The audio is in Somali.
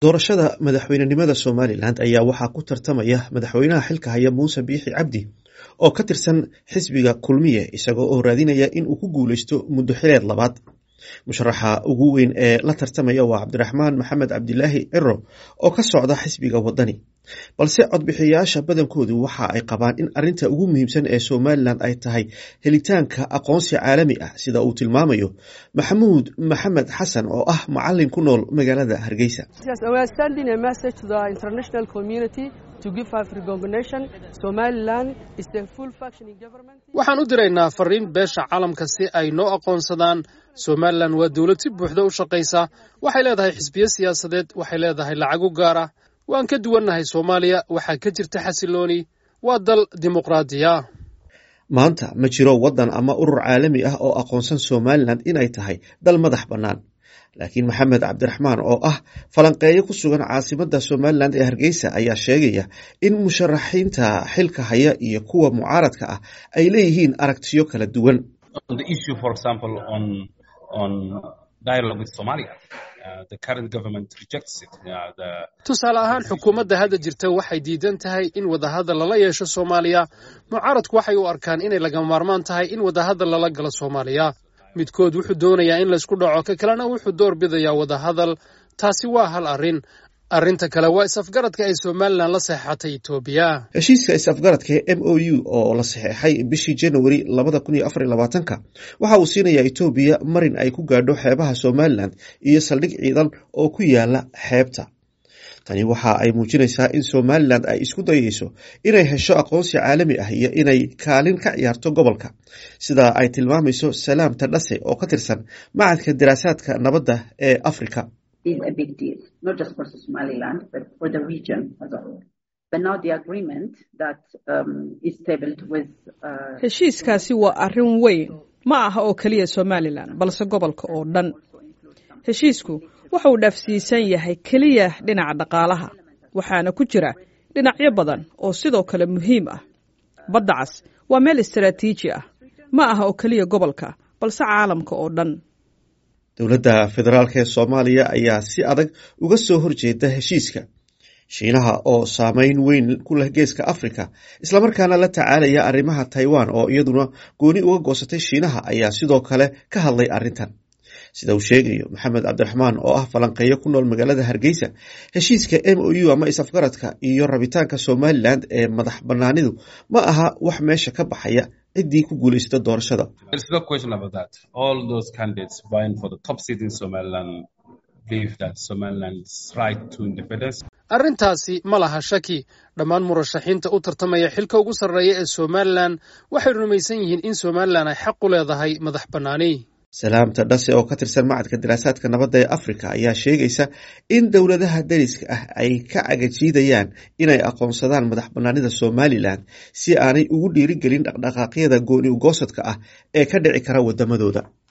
doorashada madaxweynenimada somalilan ayaa waxaa ku tartamaya madaxweynaha xilka haya muuse biixi cabdi oo ka tirsan xisbiga kulmiye isagoo oo raadinaya in uu ku guuleysto muddo xileed labaad musharaxa ugu weyn ee la tartamaya waa cabdiraxmaan maxamed cabdilaahi ciro oo ka socda xisbiga wadani balse codbixiyayaasha badankoodu waxa ay qabaan in arinta ugu muhiimsan ee somalilan ay tahay helitaanka aqoonsi caalami ah sida uu tilmaamayo maxamuud maxamed xasan oo ah macalin ku nool magaalada hargeysa waxaan u diraynaa fariin beesha caalamka si ay noo aqoonsadaan somalilan waa dowlad si buuxda u shaqaysa waxay leedahay xisbiyo siyaasadeed waxay leedahay lacag u gaar ah waan ka duwannahay soomaaliya waxaa ka jirta xasilooni waa dal dimuqraadiya maanta ma jiro waddan ama urur caalami ah oo aqoonsan somalilan inay tahay dal madax bannaan laakiin maxamed cabdiraxmaan oo ah falanqeeyo ku sugan caasimadda somalilan ee hargeysa ayaa sheegaya in musharaxiinta xilka haya iyo kuwa mucaaradka ah ay leeyihiin aragtiyo kala duwan tusaale ahaan xukuumadda hadda jirta waxay diidan tahay in wadahadal lala yeesho soomaaliya mucaaradku waxay u arkaan inay lagama maarmaan tahay in wadahadal lala galo soomaaliya midkood wuxuu doonayaa in laysku dhaco ka kalena wuxuu door bidayaa wadahadal taasi waa hal arrin arrinta kale waa is-afgaradka ay somalilan la saxeexatay etoobiya heshiiska is-afgaradka ee m o u oo la saxeexay bishii januari labada kun iyo afar iyo labaatanka waxa uu siinayaa etoobiya marin ay ku gaadho xeebaha somalilan iyo saldhig ciidan oo ku yaala xeebta tani waxa ay muujinaysaa in somalilan ay isku dayeyso inay hesho aqoonsi caalami ah iyo inay kaalin ka ciyaarto gobolka sida ay tilmaamayso salaam tadhase oo ka tirsan macadka daraasaadka nabadda ee afrika heshiiskaasi waa arrin weyn ma aha oo keliya somalilan balse gobolka oo dhan heshiisku waxa uu dhaafsiisan yahay keliya dhinaca dhaqaalaha waxaana ku jira dhinacyo badan oo sidoo kale muhiim ah badda cas waa meel istaraatiiji ah ma aha oo keliya gobolka balse caalamka oo dhan dowladda federaalk ee soomaaliya ayaa si adag uga soo horjeeda heshiiska shiinaha oo saameyn weyn ku leh geeska africa islamarkaana la tacaalaya arrimaha taiwan oo iyaduna gooni uga goosatay shiinaha ayaa sidoo kale ka hadlay arrintan sida uu sheegayo maxamed cabdiraxmaan oo ah falanqeeyo ku nool magaalada hargeysa heshiiska m o u ama is-afgaradka iyo rabitaanka somalilan ee madax banaanidu ma aha wax meesha ka baxaya ciddii ku guuleysata doorashada arrintaasi ma laha shaki dhammaan murashaxiinta u tartamaya xilka ugu sarreeya ee somalilan waxay rumaysan yihiin in somalilan ay xaq u leedahay madax bannaani salaamta dhase oo ka tirsan macadka daraasaadka nabadda ee afrika ayaa sheegaysa in dowladaha dariska ah ay ka cagajiidayaan inay aqoonsadaan madax banaanida somalilan si aanay ugu dhiirigelin dhaqdhaqaaqyada gooni ugoosadka ah ee ka dhici kara wadamadooda